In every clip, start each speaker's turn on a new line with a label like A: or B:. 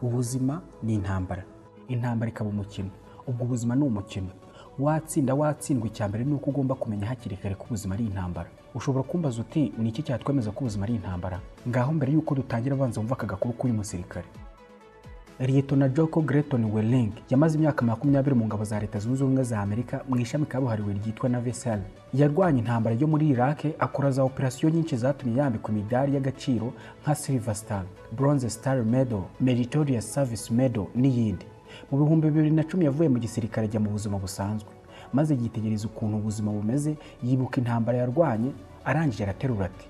A: ubuzima ni intambara intambara ikaba umukino ubwo ubuzima ni umukino watsinda watsindwa icya mbere ni uko ugomba kumenya hakiri kare ko ubuzima ari intambara ushobora kumbaza uti ni iki cyatwemeza ko ubuzima ari intambara ngaho mbere y'uko dutangira abanza wumva aka gakuru k'uyu musirikare Liyetona Joko Greton Welling yamaze imyaka makumyabiri mu ngabo za Leta Zunze Ubumwe za Amerika mu ishami kabuhariwe ryitwa Navesal. Yarwanye intambara yo muri Iraq akora za operasiyo nyinshi zatumye yambikwa imidari y'agaciro nka Silver Star, Bronze Star Medal, Meritorious Service Medal n'iyindi. Mu bihumbi bibiri na cumi yavuye mu gisirikare ajya mu buzima busanzwe, maze yitegereza ukuntu ubuzima bumeze, yibuka intambara yarwanye, arangije araterura ati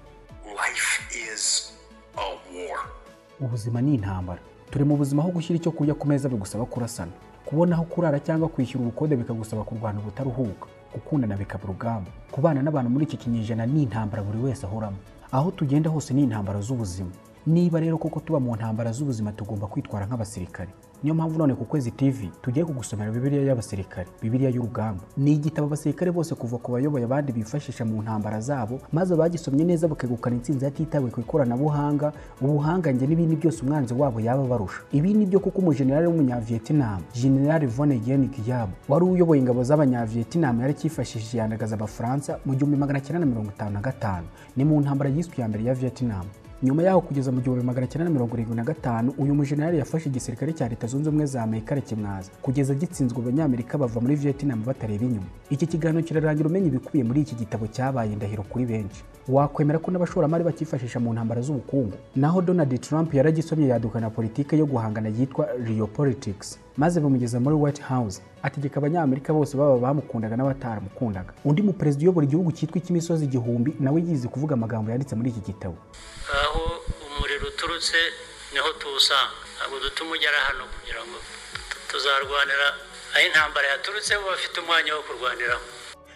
A: ubuzima ni intambara turi mu buzima aho gushyira icyo kurya ku meza bigusaba kurasana kubona aho kurara cyangwa kwishyura ubukode bikagusaba kurwana ubutaruhuka gukundana bikaba urugamba kubana n'abantu muri iki kinyejana ni intambara buri wese ahoramo aho tugenda hose ni intambara z'ubuzima niba rero koko tuba mu ntambara z'ubuzima tugomba kwitwara nk'abasirikare niyo mpamvu none ku kwezi tv tugiye kugusomera bibiliya y'abasirikare bibiliya y'urugamba ni igitabo abasirikare bose kuva ku bayoboye abandi bifashisha mu ntambara zabo maze abagisomye neza bakegukana intsinzi hatitawe ku ikoranabuhanga ubuhangange n'ibindi byose umwanzi wabo yaba barusha ibi ni byo kuko umujenerali w'umunyaviyetinam general von Gen Giyabo wari uyoboye ingabo z'abanyaviyetinam yari akifashishije yandagaza abafaransa mu gihumbi magana cyenda na mirongo itanu na gatanu ni mu ntambara yiswe iya mbere ya viyetinam nyuma yaho kugeza mu gihumbi magana cyenda mirongo irindwi na gatanu uyu mujenerali yafashe igisirikare cya leta zunze ubumwe za amerika rekimwaza kugeza gitsinzwe abanyamerika bava muri vietnam batareba inyuma iki kiganiro kirarangira umenya ibikubiye muri iki gitabo cyabaye indahiro kuri benshi wakwemera ko n'abashoramari bakifashisha mu ntambara z'ubukungu naho donald trump yaragisomye yaduka na politike yo guhangana yitwa rio politics maze bamugeza muri white house ategeka abanyamerika bose baba bamukundaga n'abatamukundaga undi muperezida uyobora igihugu cyitwa icy'imisozi igihumbi nawe yize kuvuga amagambo yanditse muri iki gitabo
B: aho umuriro uturutse niho tuwusanga ntabwo dutuma ugera hano kugira ngo tuzarwanira aho intambara yaturutse bo bafite umwanya wo kurwaniramo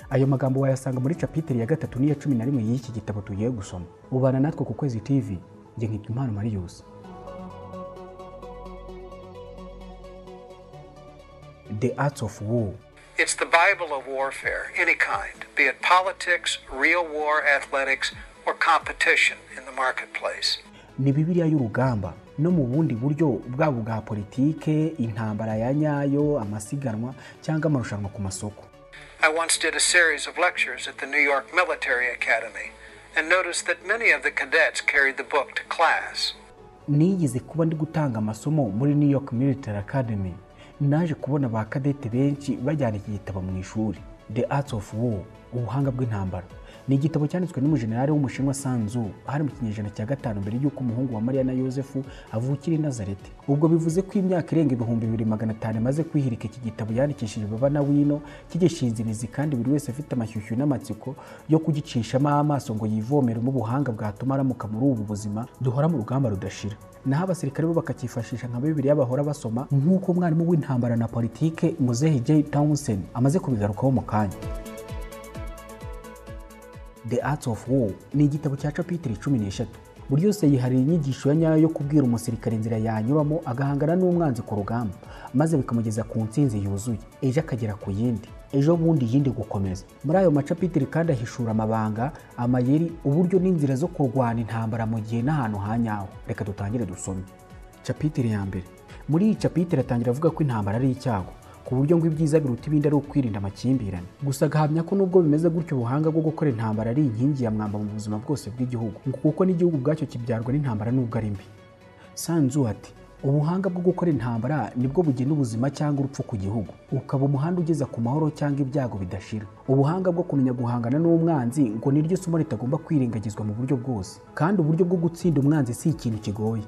A: ayo magambo wayasanga muri capiteri ya gatatu n'iya cumi na rimwe y'iki gitabo tugiye gusoma ubana natwe ku kwezi tv njye nkitwa impano mariyusi the arts of war.
C: It's the Bible of warfare, any kind, be it politics, real war, athletics, or competition in the marketplace.
A: ni bibiliya y'urugamba no mu bundi buryo bwaba bwa politike intambara ya nyayo amasiganwa cyangwa amarushanwa ku masoko
C: I once did a series of lectures at the New York Military Academy and noticed that many of the cadets carried the book to class.
A: nigize kuba ndi gutanga amasomo muri new york military academy naje kubona ba kadete benshi bajyana iki gitabo mu ishuri the arts of war ubuhanga bw'intambara ni igitabo cyanditswe n'umujenerali w'umushinwa sanzu hari mu kinyejana cya gatanu mbere y'uko umuhungu wa mariya na yosefu avukira i nazareti ubwo bivuze ko imyaka irenga ibihumbi bibiri magana atanu imaze kwihirika iki gitabo yandikishije baba na wino kigishinzirizi kandi buri wese afite amashyushyu n'amatsiko yo kugicishamo amaso ngo yivomeremo ubuhanga bwatuma aramuka muri ubu buzima duhora mu rugamba rudashira naho abasirikare bo bakacyifashisha nka bibiriya bahora basoma nk'uko umwarimu w'intambara na politike muzehe j townsend amaze kubigarukaho mu kanya The Arts of War ni igitabo cya capitiri cumi n'eshatu buri yose yihariye inyigisho ya nyayo yo kubwira umusirikare inzira yanyuramo agahangana n'umwanzi ku rugamba maze bikamugeza ku ntsinzi yuzuye ejo akagera ku yindi ejo bundi yindi gukomeza muri ayo macapitiri kandi ahishura amabanga amayeri uburyo n'inzira zo kurwana intambara mu gihe n'ahantu ha nyawo reka dutangire dusome capitiri ya mbere muri iyi capitiri atangira avuga ko intambara ari icyago ku buryo ngo ibyiza biruta ibindi ari ukwirinda amakimbirane gusa agahamya ko nubwo bimeze gutyo ubuhanga bwo gukora intambara ari inkingi ya mwamba mu buzima bwose bw'igihugu ngo kuko n'igihugu ubwacyo kibyarwa n'intambara nubwo ari mbi sanzu ati ubuhanga bwo gukora intambara nibwo bugena ubuzima cyangwa urupfu ku gihugu ukaba umuhanda ugeza ku mahoro cyangwa ibyago bidashira ubuhanga bwo kumenya guhangana n'umwanzi ngo niryo somo ritagomba kwirengagizwa mu buryo bwose kandi uburyo bwo gutsinda umwanzi si ikintu kigoye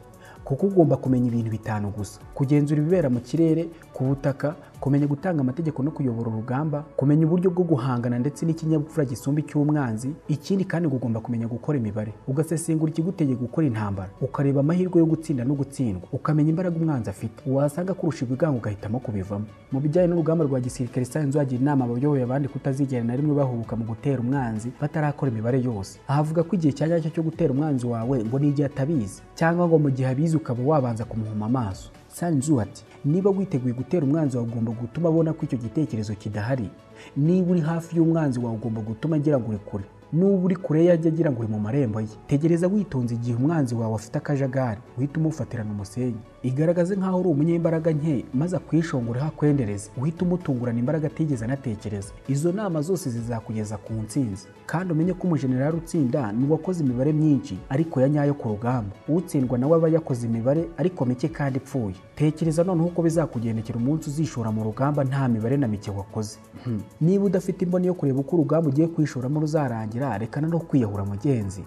A: kuko ugomba kumenya ibintu bitanu gusa kugenzura ibibera mu kirere ku butaka kumenya gutanga amategeko no kuyobora urugamba kumenya uburyo bwo guhangana ndetse n'ikinyabupfura gisumba icy'umwanzi ikindi kandi ugomba kumenya gukora imibare ugasesengura ikigutegeye gukora intambara ukareba amahirwe yo gutsinda no gutsindwa ukamenya imbaraga umwanzi afite wasanga kurusha ibigango ugahitamo kubivamo mu bijyanye n'urugamba rwa gisirikare sayanzu yagira inama abayoboye abandi kutazigera na rimwe bahubuka mu gutera umwanzi batarakora imibare yose ahavuga ko igihe cya nyacyo cyo gutera umwanzi wawe ngo ni igihe atabizi cyangwa ngo mu gihe abizi ukaba wabanza kumuhuma amaso sanzu ati niba witeguye gutera umwanzi wawe ugomba gutuma abona ko icyo gitekerezo kidahari niba uri hafi y'umwanzi wawe ugomba gutuma agira ngo uri kure nuba uri kure ye ajya agira ngo uri mu marembo ye tegereza witonze igihe umwanzi wawe afite akajagari uhita umufatirana umusenyi igaragaze nk'aho uri umunyembaraga nke maze akwishongore hakwendereze uhite umutungurana imbaraga atigeze anatekereza izo nama zose zizakugeza ku ntsinzi kandi umenye ko umujenerali utsinda ni uwakoze imibare myinshi ariko ya nyayo ku rugamba utsindwa nawe aba yakoze imibare ariko mike kandi ipfuye tekereza noneho uko bizakugendekera umunsi uzishora mu rugamba nta mibare na mike wakoze Hmm. niba udafite imboni yo kureba uko urugamba ugiye kwishoramo ruzarangira rekana no kwiyahura mugenzi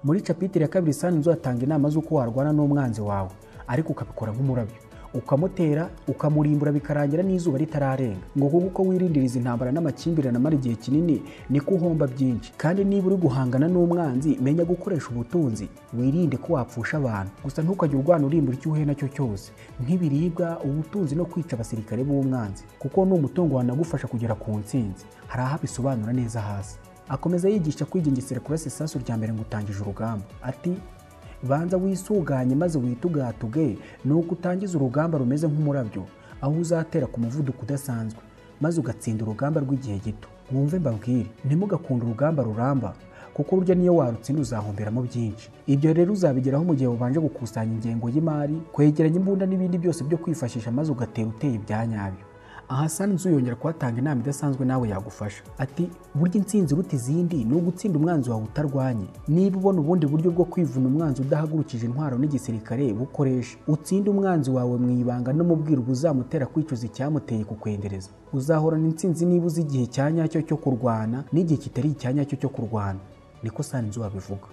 A: muri capitire ya kabiri sani nzu atanga inama z'uko warwana n'umwanzi wawe ariko ukabikora nk'umurabyo ukamutera ukamurimbura bikarangira n'izuba ritararenga ngo kuko uko wirindiriza intambara n'amakimbirane amara igihe kinini niko uhomba byinshi kandi niba uri guhangana n'umwanzi menya gukoresha ubutunzi wirinde ko wapfusha abantu gusa ntukajye urwana urimbura icyo uhuye nacyo cyose nk'ibiribwa ubutunzi no kwica abasirikare b'umwanzi kuko ni umutungo wanagufasha kugera ku ntsinzi hari aho abisobanura neza hasi akomeza yigisha kwigengesera kurasa isasu rya mbere ngo utangije urugamba ati banza wisuganye maze witugatuge nuko utangiza urugamba rumeze nk'umurabyo aho uzatera ku muvuduko udasanzwe maze ugatsinda urugamba rw'igihe gito mwumve mbabwire ntimugakunde urugamba ruramba kuko urya niyo warutsinda uzahomberamo byinshi ibyo rero uzabigeraho mu gihe ubanje gukusanya ingengo y'imari kwegeranya imbunda n'ibindi byose byo kwifashisha maze ugatera uteye ibya nyabyo aha sani nzu yongera kuhatanga inama idasanzwe nawe yagufasha ati burya intsinzi iruta izindi ni ugutsinda umwanzi wawe utarwanye niba ubona ubundi buryo bwo kwivuna umwanzi udahagurukije intwaro n'igisirikare bukoresha utsinde umwanzi wawe mu ibanga no mu bwiru uzamutera kwicuza icyamuteye kukwendereza uzahorana intsinzi niba uzi igihe cya nyacyo cyo kurwana n'igihe kitari icya nyacyo cyo kurwana niko sani nzu abivuga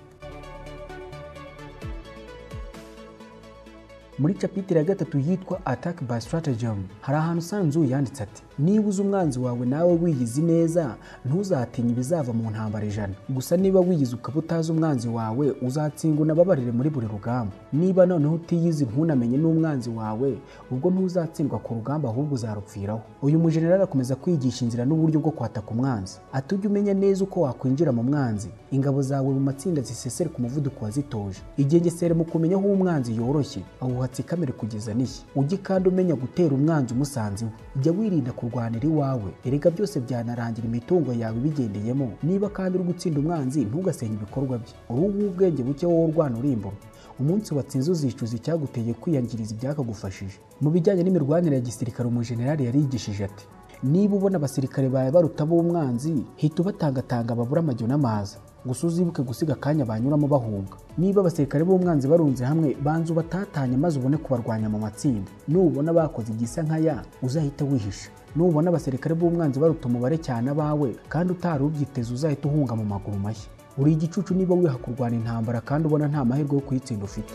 A: muri capitire ya gatatu yitwa attack by stratagem hari ahantu sanzu yanditse ati niba uzi umwanzi wawe nawe wiyizi neza ntuzatinye ibizava mu ntambara ijana gusa niba wiyizi ukaba utazi umwanzi wawe uzatsingwa unababarire muri buri rugamba niba noneho utiyizi ntunamenye n'umwanzi wawe ubwo ntuzatsindwa ku rugamba ahubwo uzarupfiraho uyu mujenerali akomeza kwigisha inzira n'uburyo bwo kwataka umwanzi ati ujye umenya neza uko wakwinjira mu mwanzi ingabo zawe mu matsinda zisesere ku muvuduko wazitoje igengesere mu kumenya aho umwanzi yoroshye awuha wubatse ikamere kugeza n'ishya ujye kandi umenya gutera umwanzi umusanzi we jya wirinda kurwanira iwawe erega byose byanarangira imitungo yawe ibigendeyemo niba kandi uri gutsinda umwanzi ntugasenye ibikorwa bye uruhu ubwenge buke wowe urwana urimbura umunsi watsinze uzicuza icyaguteye kwiyangiriza ibyakagufashije mu bijyanye n'imirwanire ya gisirikare umujenerali yarigishije ati niba ubona abasirikare bawe baruta b'umwanzi hita ubatangatanga babura amajyo n'amaza gusa uzibuke gusiga akanya banyuramo bahunga niba abasirikare b'umwanzi barunze hamwe banza ubatatanye maze ubone kubarwanya mu matsinda nubona bakoze igisa nka ya uzahita wihisha nubona abasirikare b'umwanzi baruta umubare cyane abawe kandi utari ubyiteze uzahita uhunga mu maguru mashya uri igicucu niba wiha kurwana intambara kandi ubona nta mahirwe yo kuyitsinda ufite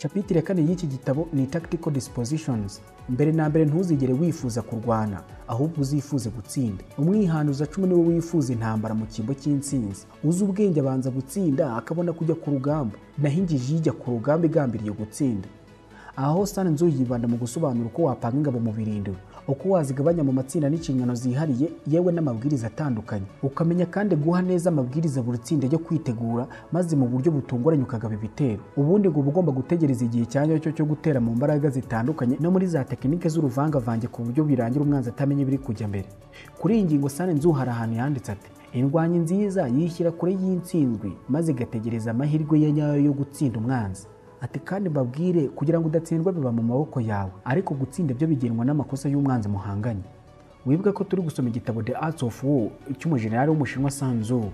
A: capitire ya kane y'iki gitabo ni tactical dispositions mbere na mbere ntuzigere wifuza kurwana ahubwo uzifuze gutsinda umwihanuza cumi niwe wifuza intambara mu cyimbo cy'intsinzi uzi ubwenge abanza gutsinda akabona kujya ku rugamba naho ingiji yijya ku rugamba igambiriye gutsinda aho sani nzu yibanda mu gusobanura uko wapanga ingabo mu birindiro uko wazigabanya mu matsinda n'inshingano zihariye yewe n'amabwiriza atandukanye ukamenya kandi guha neza amabwiriza buri tsinda yo kwitegura maze mu buryo butunguranye ukagaba ibitero ubundi ngo uba ugomba gutegereza igihe cya nyacyo cyo gutera mu mbaraga zitandukanye no muri za tekinike z'uruvangavange ku buryo birangira umwanzi atamenya ibiri kujya mbere kuri iyi ngingo sani nzu hari ahantu yanditse ati indwanyi nziza yishyira kure y'intsinzwi maze igategereza amahirwe ya nyayo yo gutsinda umwanzi ati kandi mbabwire kugira ngo udatsindwa biba mu maboko yawe ariko gutsinda byo bigenwa n'amakosa y'umwanzi muhanganye wibuke ko turi gusoma igitabo the arts of war cy'umujenerali w'umushinwa sanzu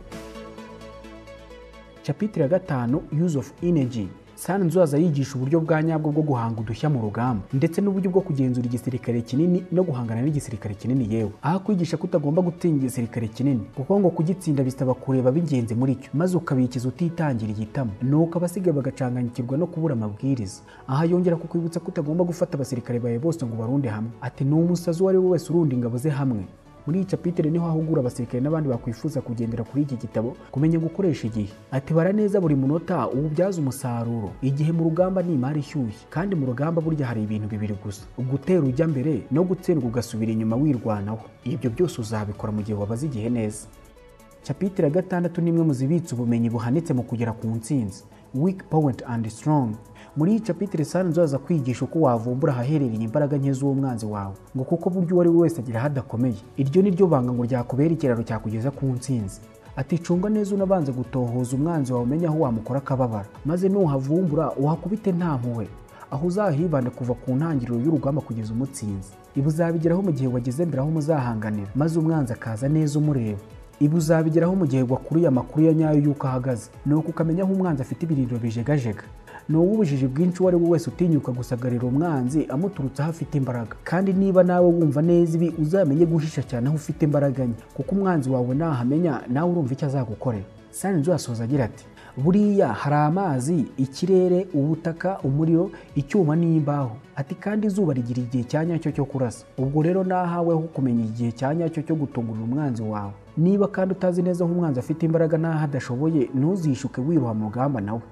A: capitire ya gatanu use of energy sana nzuza yigisha uburyo bwa nyabwo bwo guhanga udushya mu rugamba ndetse n'uburyo bwo kugenzura igisirikare kinini no guhangana n'igisirikare kinini yewe aho akwigisha ko utagomba gutsinda igisirikare kinini kuko ngo kugitsinda bisaba kureba b'ingenzi muri cyo maze ukabikiza utitangiriye itama nuko abasigaye bagacanganyikirwa no kubura amabwiriza aha yongera kukwibutsa ko utagomba gufata abasirikare bawe bose ngo barunde hamwe ati ni umusazi uwo ari we wese urunda ingabo ze hamwe muri iyi capitire niho ahugura abasirikare n'abandi bakwifuza kugendera kuri iki gitabo kumenya gukoresha igihe ati bara neza buri munota uwubyaza umusaruro igihe mu rugamba ni imari ishyushye kandi mu rugamba burya hari ibintu bibiri gusa gutera ujya mbere no gutsindwa ugasubira inyuma wirwanaho ibyo byose uzabikora mu gihe wabaze igihe neza capitire ya gatandatu ni imwe mu zibitse ubumenyi buhanitse mu kugera ku ntsinzi weak point and strong muri iyi capitire sani nzaza kwigisha uko wavumbura ahaherereye imbaraga nke z'umwanzi wawe ngo kuko buryo uwo ari we wese agira aho adakomeye iryo ni ryo banga ngo ryakubera ikiraro cyakugeza ku ntsinzi ati cunga neza unabanza gutohoza umwanzi wawe umenya aho wamukora akababara maze nuhavumbura uhakubite nta mpuhwe aho uzahibanda kuva ku ntangiriro y'urugamba kugeza umutsinzi ibi uzabigeraho mu gihe wageze mbere aho muzahanganira maze umwanzi akaza neza umureba ibi uzabigeraho mu gihe wakuriye amakuru ya nyayo y'uko ahagaze ni uko ukamenya aho umwanzi afite ibirindiro bijegajega ni uw'ubujiji bwinshi uwo ari we wese utinyuka gusagarira umwanzi amuturutse aho afite imbaraga kandi niba nawe wumva neza ibi uzamenye guhisha cyane aho ufite imbaraga nke kuko umwanzi wawe nahamenya nawe urumva icyo azagukorera sanzu yasoza agira ati buriya hari amazi ikirere ubutaka umuriro icyuma n'imbaho ati kandi izuba rigira igihe cya nyacyo cyo kurasa ubwo rero nahaweho kumenya igihe cya nyacyo cyo gutungurira umwanzi wawe niba kandi utazi neza aho umwanzi afite imbaraga n'aho adashoboye ntuzishuke wiruha mu rugamba nawe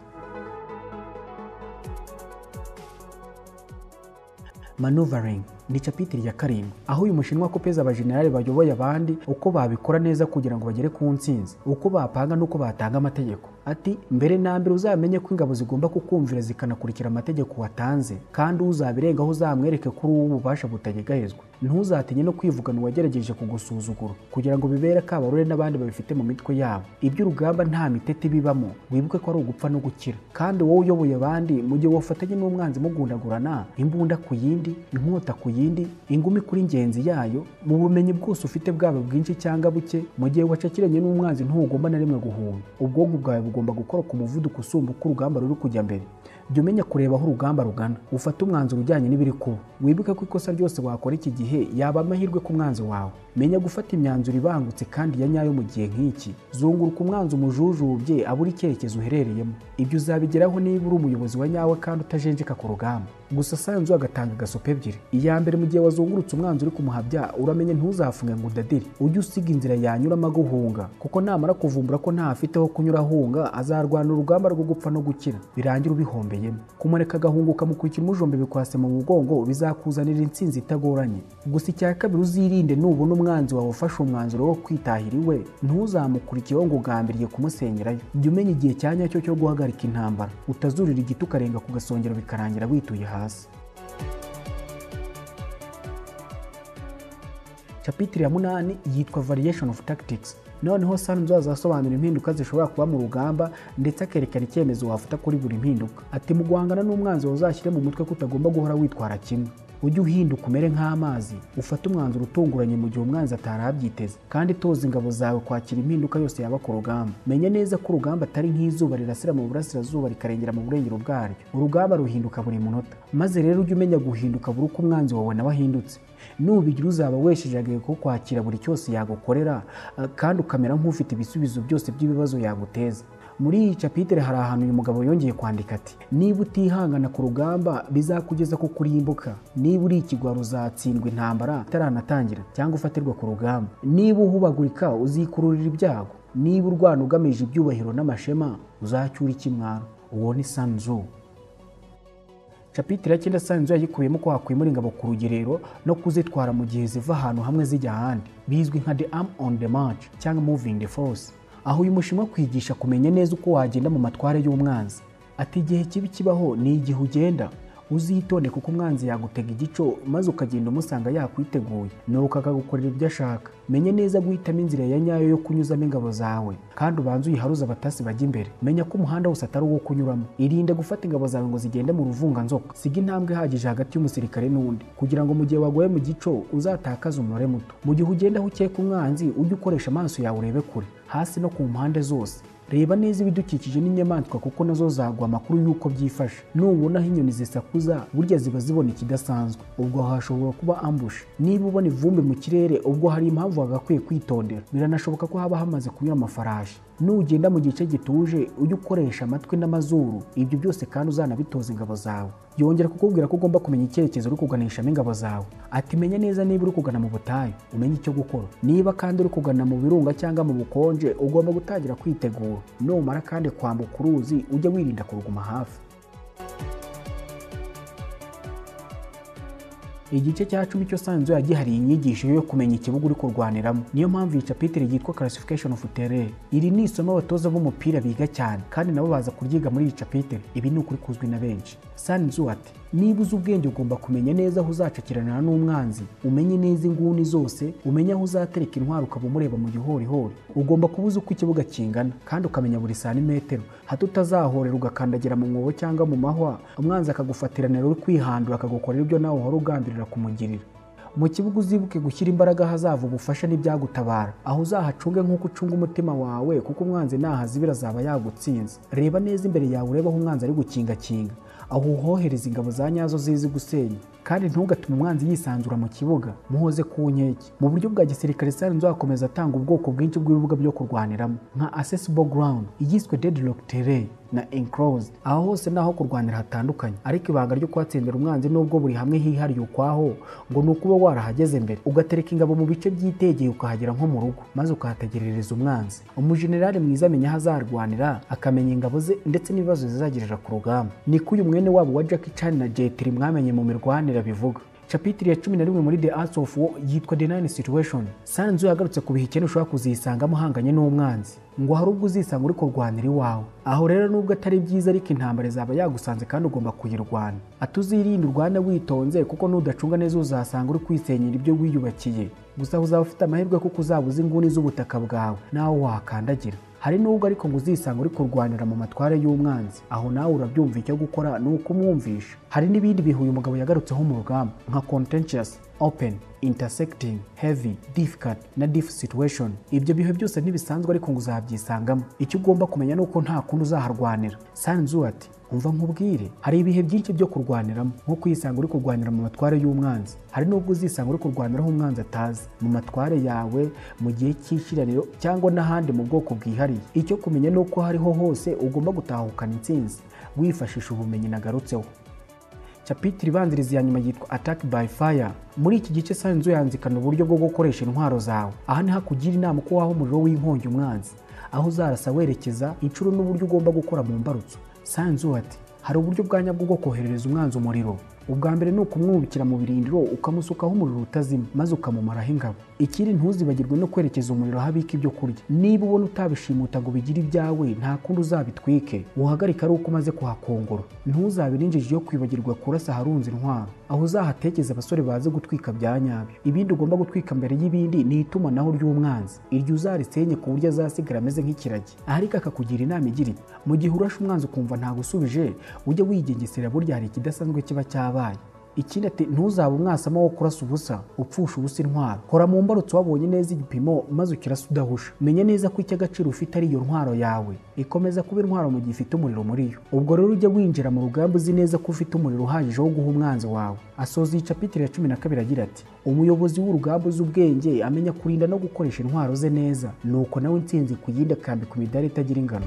A: manuvaringi ni capitiri ya karindwi aho uyu mushinwa kopeza abajenerali bayoboye abandi uko babikora neza kugira ngo bagere ku ntsinzi uko bapanga n'uko batanga amategeko ati mbere na mbere uzamenye ko ingabo zigomba kukumvira zikanakurikira amategeko watanze kandi uzabirengaho uzamwereke kuri uwo ububasha butagegarizwa ntuzatinye no kwivugana uwagerageje kugusuzugura kugira ngo bibere akabarore n'abandi babifite mu mitwe yabo iby'urugamba nta mitete bibamo wibuke ko ari ugupfa no gukira kandi wowe uyoboye abandi mu gihe wafatanye n'umwanzi mugundagurana imbunda ku yindi inkota ku yindi ingumi kuri ngenzi yayo mu bumenyi bwose ufite bwaba bwinshi cyangwa buke mu gihe wacakiranye n'umwanzi ntugomba na rimwe guhunga ubwonko bwawe bugomba gukora ku muvuduko usumba uko urugamba ruri kujya mbere jya umenya kureba aho urugamba rugana ufate umwanzuro ujyanye n'ibiri kuba wibuke ko ikosa ryose wakora iki gihe yaba amahirwe ku mwanzi wawe menya gufata imyanzuro ibangutse kandi ya nyayo mu gihe nk'iki zunguruka umwanzi umujujubye abura icyerekezo uherereyemo ibyo uzabigeraho niba uri umuyobozi wa nyawe kandi utajenjeka ku rugamba gusa sanzu agatanga agasope ebyiri iya mbere mu gihe wazungurutse umwanzi uri kumuhabya uramenye ntuzafunge ngo udadire ujye usiga inzira yanyuramo aguhunga kuko namara kuvumbura ko ntafite aho kunyura ahunga azarwana urugamba rwo gupfa no gukira birangira ubihombeyemo kumureka agahunguka mu kukira umujombe bikwase mu mugongo bizakuzanira intsinzi itagoranye gusa icya kabiri uzirinde nubona umwanzi wawe ufashe umwanzuro wo kwitahira iwe ntuzamukurikiyeho ngo ugambiriye kumusenyerayo jya umenya igihe cya nyacyo cyo guhagarika intambara utazurira igiti ukarenga ku gasongero bikarangira wituye hasi capitire ya munani yitwa variation of tactics noneho sanzu azasobanura impinduka zishobora kuba mu rugamba ndetse akerekana icyemezo wafata kuri buri mpinduka ati mu guhangana n'umwanzi uzashyire mu mutwe ko utagomba guhora witwara kimwe ujye uhinduka umere nk'amazi ufate umwanzuro utunguranye mu gihe umwanzi atarabyiteze kandi toza ingabo zawe kwakira impinduka yose yaba ku rugamba menya neza ko urugamba atari nk'izuba rirasira mu burasirazuba rikarengera mu burengero bwaryo urugamba ruhinduka buri munota maze rero ujye umenya guhinduka buri uko umwanzi wawe nawe ahindutse nubigira uzaba wesheje ko kwakira buri cyose yagukorera kandi ukamera nk'ufite ibisubizo byose by'ibibazo yaguteza muri iyi capitire hari ahantu uyu mugabo yongeye kwandika ati niba utihangana ku rugamba bizakugeza ku kurimbuka niba uri ikigwari uzatsindwa intambara itaranatangira cyangwa ufatirwa ku rugamba niba uhubagurika uzikururira ibyago niba urwana ugamije ibyubahiro n'amashema uzacyura ikimwaro uwo ni sanzu capitire ya cyenda sanzu yayikuyemo ko wakwimura ingabo ku rugerero no kuzitwara mu gihe ziva ahantu hamwe zijya ahandi bizwi nka the arm on the march cyangwa moving the force aho uyu mushinwa kwigisha kumenya neza uko wagenda mu matware y'umwanzi ati igihe kibi kibaho ni igihe ugenda uzitonde kuko umwanzi yagutega igico maze ukagenda umusanga yakwiteguye nuko akagukorera ibyo ashaka menye neza guhitamo inzira ya nyayo yo kunyuzamo ingabo zawe kandi ubanze uyiharuze abatasi bajya imbere menya ko umuhanda wose atari uwo kunyuramo irinde gufata ingabo zawe ngo zigende mu ruvunganzoka siga intambwe ihagije hagati y'umusirikare n'undi kugira ngo mu gihe waguye mu gico uzatakaze umubare muto mu gihe ugendaho ukeka umwanzi ujye ukoresha amaso yawe urebe kure hasi no ku mpande zose reba neza ibidukikije n'inyamaswa kuko nazo zagwa amakuru y'uko byifashe nubona aho inyoni zisakuza burya ziba zibona ikidasanzwe ubwo hashobora kuba ambush niba ubona ivumbi mu kirere ubwo hari impamvu wagakwiye kwitondera biranashoboka ko haba hamaze kunyura amafarashi nugenda mu gice gituje ujye ukoresha amatwi n'amazuru ibyo byose kandi uzanabitoza ingabo zawe yongera kukubwira ko ugomba kumenya icyerekezo uri kuganishamo ingabo zawe ati menya neza niba uri kugana mu butayu umenye icyo gukora niba kandi uri kugana mu birunga cyangwa mu bukonje ugomba gutangira kwitegura numara kandi kwambuka uruzi ujye wirinda kuruguma hafi igice cya cumi cyo sanzu gihariye inyigisho yo kumenya ikibuga uri kurwaniramo niyo mpamvu iyi capitire yitwa classification of terrain iri ni isomo abatoza b'umupira biga cyane kandi nabo baza kuryiga muri iyi capitire ibi ni ukuri kuzwi na benshi sanzu ati niba uzi ubwenge ugomba kumenya neza aho uzacakirana n'umwanzi umenye neza inguni zose umenye aho uzatereka intwaro ukaba umureba mu gihorihori ugomba kuba uzi uko ikibuga kingana kandi ukamenya buri santimetero hato utazahorera ugakandagira mu mwobo cyangwa mu mahwa umwanzi akagufatiranira uri kwihandura akagukorera ibyo nawe uhora ugambirira kumugirira mu kibuga uzibuke gushyira imbaraga ahazava ubufasha n'ibyagutabara aho uzahacunge nk'uko ucunga umutima wawe kuko umwanzi nahazibira azaba yagutsinze reba neza imbere yawe urebe aho umwanzi ari gukingakinga aho uhohereza ingabo za nyazo zizi gusenya kandi ntugatume umwanzi yisanzura mu kibuga muhoze ku nkeke mu buryo bwa gisirikare sare nzakomeza atanga ubwoko bwinshi bw'ibibuga byo kurwaniramo nka accessible ground igizwe deadlock terrain na enclosed aho hose naho kurwanira hatandukanye ariko ibanga ryo kuhatsindira umwanzi nubwo buri hamwe hihariye ukwaho ngo ni ukuba warahageze mbere ugatereka ingabo mu bice byitegeye ukahagera nko mu rugo maze ukahategerereza umwanzi umujenerali mwiza amenya aho azarwanira akamenya ingabo ze ndetse n'ibibazo zizagirira ku rugamba niko uyu mwene wabo wa Jackie Chan na Jet Li mwamenye mu mirwanire bivuga capitire ya cumi na rimwe muri the arts of war yitwa the nine situation sanzu yagarutse ku bihekene ushobora kuzisangamo uhanganye n'umwanzi ngo hari ubwo uzisanga uri kurwanira iwawe aho rero nubwo atari byiza ariko intambara izaba yagusanze kandi ugomba kuyirwana atuzirinde urwana witonze kuko n'udacunga neza uzasanga uri kwisenyera ibyo wiyubakiye gusa uzaba ufite amahirwe kuko uzaba uzi inguni z'ubutaka bwawe nawe wahakandagira hari nubwo ariko ngo uzisanga uri kurwanira mu matware y'umwanzi aho nawe urabyumva icyo gukora ni ukumwumvisha hari n'ibindi bihe uyu mugabo yagarutseho mu rugamba nka contentious open intersecting heavy difficult na diff situation ibyo bihe byose ntibisanzwe ariko ngo uzabyisangamo icyo ugomba kumenya ni uko nta kundi uzaharwanira sanzu ati umva nkubwire hari ibihe byinshi byo kurwaniramo nko kuyisanga uri kurwanira mu matware y'umwanzi hari n'ubwo uzisanga uri kurwaniraho umwanzi atazi mu matware yawe mu gihe cy'ishyiraniro cyangwa n'ahandi mu bwoko bwihariye icyo kumenya ni uko hariho hose ugomba gutahukana intsinzi wifashisha ubumenyi nagarutseho capitire ibanziriza ya nyuma yitwa attack by fire muri iki gice sanzu yanzikana uburyo bwo gukoresha intwaro zawe aha niho akugira inama ko waha umuriro w'inkongi umwanzi aho uzarasa werekeza inshuro n'uburyo ugomba gukora mu mbarutso sanzu ati hari uburyo bwa nyabwo bwo koherereza umwanzi umuriro ubwa mbere ni ukumwubikira mu birindiro ukamusukaho umuriro utazima maze ukamumaraho ingabo ikindi ntuzibagirwe no kwerekeza umuriro aho abika ibyo kurya niba ubona utabishimuta ngo bigire ibyawe nta kundi uzabitwike uhagarike ari uko umaze kuhakongora ntuzabire injiji yo kwibagirwa kurasa aharunze intwaro aho uzahatekeza abasore bazi gutwika bya nyabyo ibindi ugomba gutwika mbere y'ibindi ni itumanaho ry'umwanzi iryo uzarisenye ku buryo azasigara ameze nk'ikiragi ariko akakugira inama igira iti mu gihe urashe umwanzi ukumva ntagusubije ujye wigengesera burya hari ikidasanzwe kiba cyabaye ikindi ati ntuzabe umwasama wo kurasa ubusa upfusha ubusa intwaro kora mu mbarutso wabonye neza igipimo maze ukirasa udahusha menya neza ko icy'agaciro ufite ari iyo ntwaro yawe ikomeza kuba intwaro mu gihe ufite umuriro muri yo ubwo rero ujya winjira mu rugamba uzi neza ko ufite umuriro uhagije wo guha umwanzi wawe asoza iyi capitire ya cumi na kabiri agira ati umuyobozi w'urugamba uzi ubwenge amenya kurinda no gukoresha intwaro ze neza nuko nawe insinzi kuyindi akambika imidari itagira ingano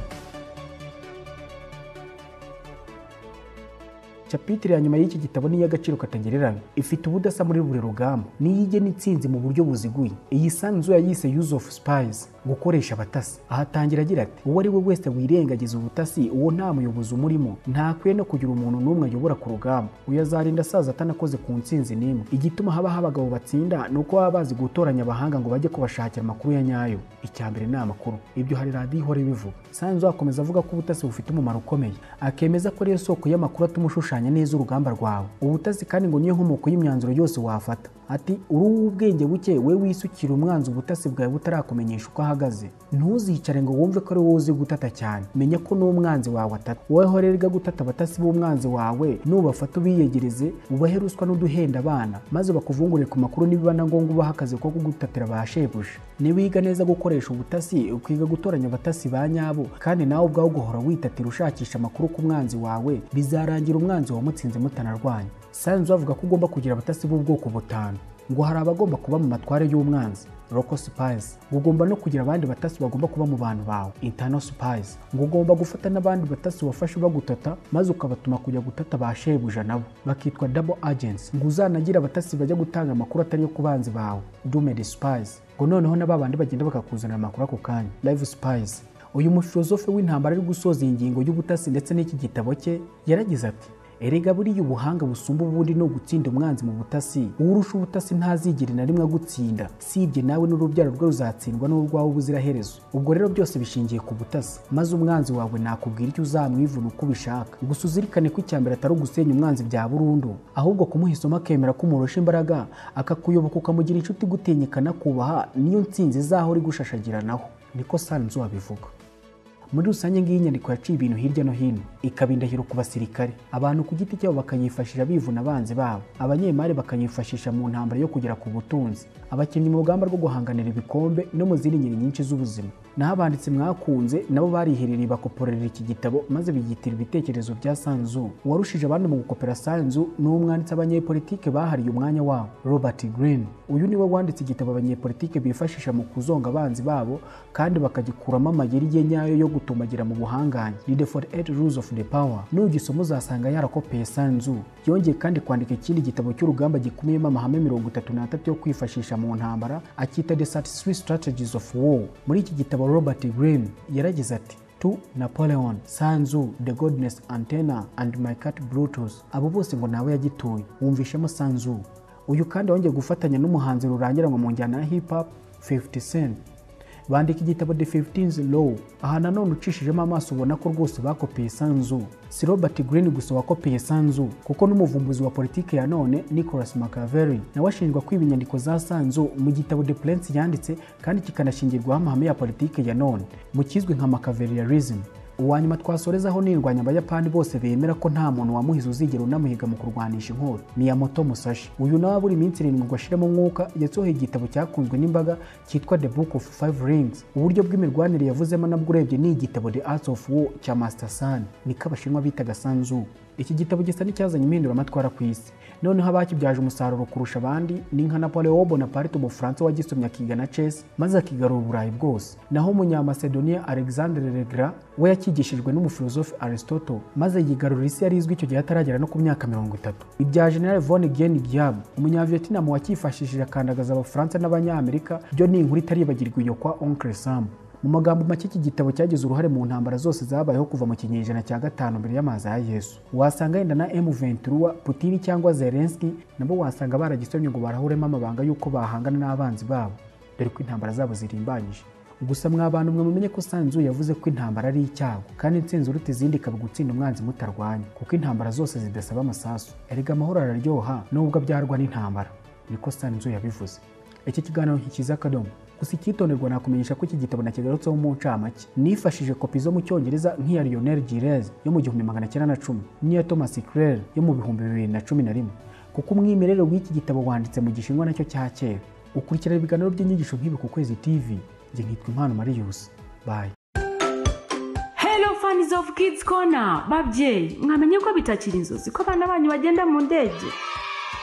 A: capitire ya nyuma y'iki gitabo ni iy'agaciro katagereranywa ifite ubudasa muri buri rugamba niyo igena intsinzi mu buryo buziguye iyi sanzu yayise use of spies gukoresha abatasi ahatangira agira ati uwo ari we wese wirengagiza ubutasi uwo nta muyobozi umurimo ntakwiye no kugira umuntu n'umwe ayobora ku rugamba uyu azarinda asaza atanakoze ku ntsinzi n'imwe igituma habaho abagabo batsinda ni uko baba bazi gutoranya abahanga ngo bajye kubashakira amakuru ya nyayo icya mbere ni amakuru ibyo hari radiyo ihora ibivuga sanzu akomeza avuga ko ubutasi bufite umumaro ukomeye akemeza ko ariyo soko y'amakuru atuma ushushanya neza urugamba rwawe ubutasi kandi ngo niyo nkomoko y'imyanzuro yose wafata ati uri uw'ubwenge buke we wisukira umwanzi ubutasi bwawe butarakumenyesha uko ahagaze ntuzicare ngo wumve ko ari wowe uzi gutata cyane menya ko n'umwanzi wawe atata wowe horerwa gutata abatasi b'umwanzi wawe nubafata ubiyegereze ubahe ruswa n'uduhenda abana maze bakuvungure ku makuru nibiba na ngombwa ubahe akazi ko kugutatira ba shebuja niwiga neza gukoresha ubutasi ukiga gutoranya abatasi ba nyabo kandi nawe ubwawe ugahora witatira ushakisha amakuru ku mwanzi wawe bizarangira umwanzi wamutsinze mutanarwanya sanzu avuga ko ugomba kugira abatasi b'ubwoko butanu ngo hari abagomba kuba mu matware y'umwanzi local spies ngo ugomba no kugira abandi batasi bagomba kuba mu bantu bawe internal spies ngo ugomba gufata n'abandi batasi wafashe bagutata maze ukabatuma kujya gutata ba shebuja nabo bakitwa double agents ngo uzanagira abatasi bajya gutanga amakuru atari yo ku banzi bawe doomed spies ngo noneho n'ababandi bagenda bakakuzanira amakuru ako kanya live spies uyu mufilozofe w'intambara ari gusoza iyi ngingo y'ubutasi ndetse n'iki gitabo cye yaragize ati erega buriya ubuhanga busumba ubundi ni ugutsinda umwanzi mu butasi uwurusha ubutasi ntazigere na rimwe agutsinda sibye nawe n'urubyaro rwe ruzatsindwa n'urwawe ubuziraherezo ubwo rero byose bishingiye ku butasi maze umwanzi wawe nakubwira icyo uzamwivuna uko ubishaka gusa uzirikane ko icya mbere atari ugusenya umwanzi bya burundu ahubwo kumuha isomo akemera ko umurusha imbaraga akakuyoboka ukamugira inshuti gutinyikana kubaha niyo nsinzi izaho uri gushashagiranaho niko sanzu wabivuga muri rusange ngiyi nyandiko yaciye ibintu hirya no hino ikaba indahiro ku basirikare abantu ku giti cyabo bakayifashisha bivuna abanzi babo abanyemari bakayifashisha mu ntambara yo kugera ku butunzi abakinnyi mu rugamba rwo guhanganira ibikombe no mu zindi ngeri nyinshi z'ubuzima naho abanditsi mwakunze nabo bariherereye bakoporera iki gitabo maze bigitira ibitekerezo bya sanzu uwarushije abandi mu gukopera sanzu ni umwanditsi abanyepolitike bahariye umwanya wabo robert green uyu niwe wanditse igitabo abanyepolitike bifashisha mu kuzonga abanzi babo kandi bakagikuramo amayeri ye nyayo yo gutumbagira mu buhangange ni the 48 rules of the power nugisoma uzasanga yarakopeye sanzu yongeye kandi kwandika ikindi gitabo cy'urugamba gikumiyemo amahame mirongo itatu n'atatu yo kwifashisha mu ntambara akita the 33 strategies of war muri iki gitabo robert green yaragize ati to Napoleon, Sanzu, The Godness Antenna and My Cat Brutus. Abo bose ngo nawe yagituye. Wumvishemo Sanzu. Uyu kandi wongeye gufatanya n'umuhanzi rurangira ngo mu njyana ya hip hop 50 Cent bandika igitabo the 15th law aha nanone ucishijemo amaso ubona ko rwose bakopiye sanzu si robert green gusa wakopiye sanzu kuko n'umuvumbuzi wa politiki ya none nicholas machiavelli nawe ashinjwa kwiba inyandiko za sanzu mu gitabo the prince yanditse kandi kikanashingirwaho amahame ya politiki ya none mu kizwi nka machiavellianism uwa nyuma twasorezaho nirwanya abayapani bose bemera ko nta muntu wamuhize uzigera unamuhiga mu kurwanisha inkota miyamoto musashi uyu nawe buri minsi irindwi ngo ashiremo umwuka yasohoye igitabo cyakunzwe n'imbaga cyitwa the book of five rings uburyo bw'imirwanire yavuzemo nabwo urebye ni igitabo the arts of war cya master san niko abashinwa bitaga sanzu iki gitabo gisa n'icyazanye impinduramatwara ku isi noneho abakibyaje umusaruro kurusha abandi ni nka napoleon bonaparte umufaransa wagisomye akiga na chess maze akigarura uburayi bwose naho umunyamacedonia alexandre legra we yakigishijwe n'umufilozofi aristotle maze yigarurira isi yari izwi icyo gihe ataragera no ku myaka mirongo itatu ibya general von gen giab umunyavietinamu wakifashishije akandagaza abafaransa n'abanyamerika byo ni inkuru itaribagirwa iyo kwa oncle sam mu magambo make iki gitabo cyagize uruhare mu ntambara zose zabayeho kuva mu kinyejana cya gatanu mbere y'amazi ya yesu wasanga yenda na emu ventura putini cyangwa zelenski nabo wasanga baragisomye ngo barahuremo amabanga y'uko bahangana n'abanzi babo dore ko intambara zabo zirimbanyije gusa mwa bantu mwe mumenye ko sanzu yavuze ko intambara ari icyago kandi insinzi uruta izindi ikaba gutsinda umwanzi mutarwanya kuko intambara zose zidasaba amasasu erega amahoro araryoha nubwo abyarwa n'intambara niko sanzu yabivuze iki kiganiro ntikiza akadomo gusa icyitonderwa nakumenyesha ko iki gitabo nakigarutseho mu ncamake nifashije kopi zo mu cyongereza nk'iya lionel girez yo mu gihumbi magana cyenda na cumi n'iya thomas clare yo mu bihumbi bibiri na cumi na rimwe kuko umwimerere w'iki gitabo wanditse mu gishinwa nacyo cya kera ukurikirana ibiganiro by'inyigisho nk'ibi ku kwezi tv njye nkitwa impano mariyusi bayi
D: fani ofu kids kona babyeyi mwamenye ko bitakiri inzozi ko abana banyu bagenda mu ndege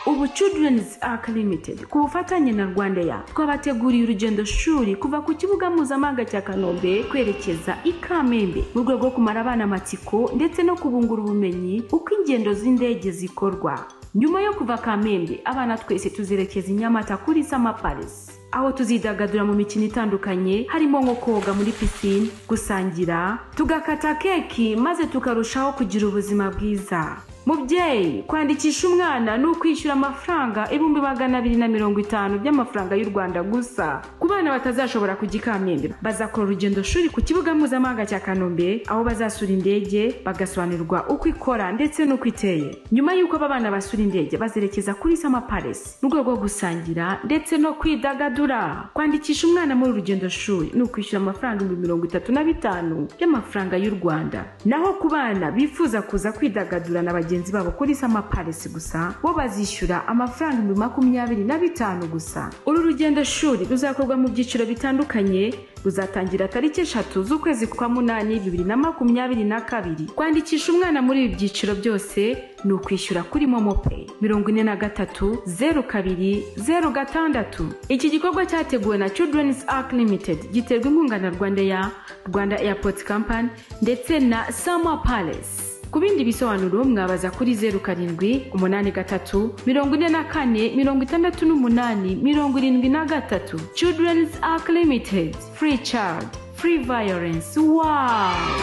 D: ubu children's arc limited ku bufatanye na rwanda ya twabateguriye urugendo shuri kuva ku kibuga mpuzamahanga cya kanombe kwerekeza i kamembe mu rwego rwo kumara abana amatsiko ndetse no kubungura ubumenyi uko ingendo z'indege zikorwa nyuma yo kuva kamembe abana twese tuzerekeza i nyamata kuri summer palace aho tuzidagadura mu mikino itandukanye harimo nko koga muri pisine gusangira tugakata keki maze tukarushaho kugira ubuzima bwiza mubyeyi kwandikisha umwana ni ukwishyura amafaranga ibihumbi magana abiri na mirongo itanu by'amafaranga y'u rwanda gusa ku bana batazashobora kujya i kamembe bazakora urugendo shuri ku kibuga mpuzamahanga cya kanombe aho bazasura indege bagasobanurirwa uko ikora ndetse n'uko iteye nyuma y'uko aba bana basura indege bazerekeza kuri sama palace mu rwego rwo gusangira ndetse no kwidagadura kwandikisha umwana muri urugendo shuri ni ukwishyura amafaranga ibihumbi mirongo itatu na bitanu by'amafaranga y'u rwanda naho ku bana bifuza kuza kwidagadura na bagenzi bagenzi babo kuri sama palace gusa bo bazishyura amafaranga ibihumbi makumyabiri na bitanu gusa uru rugendo shuri ruzakorwa mu byiciro bitandukanye ruzatangira tariki eshatu z'ukwezi kwa munani bibiri na makumyabiri na kabiri kwandikisha umwana muri ibi byiciro byose ni ukwishyura kuri momopeyi mirongo ine na gatatu zeru kabiri zeru gatandatu iki gikorwa cyateguwe na children's arc limited giterwa inkunga na rwanda ya rwanda airport company ndetse na sama palace ku bindi bisobanuro mwabaza kuri zeru karindwi umunani gatatu mirongo ine na kane mirongo itandatu n'umunani mirongo irindwi na gatatu children's arc limited free child free violence wow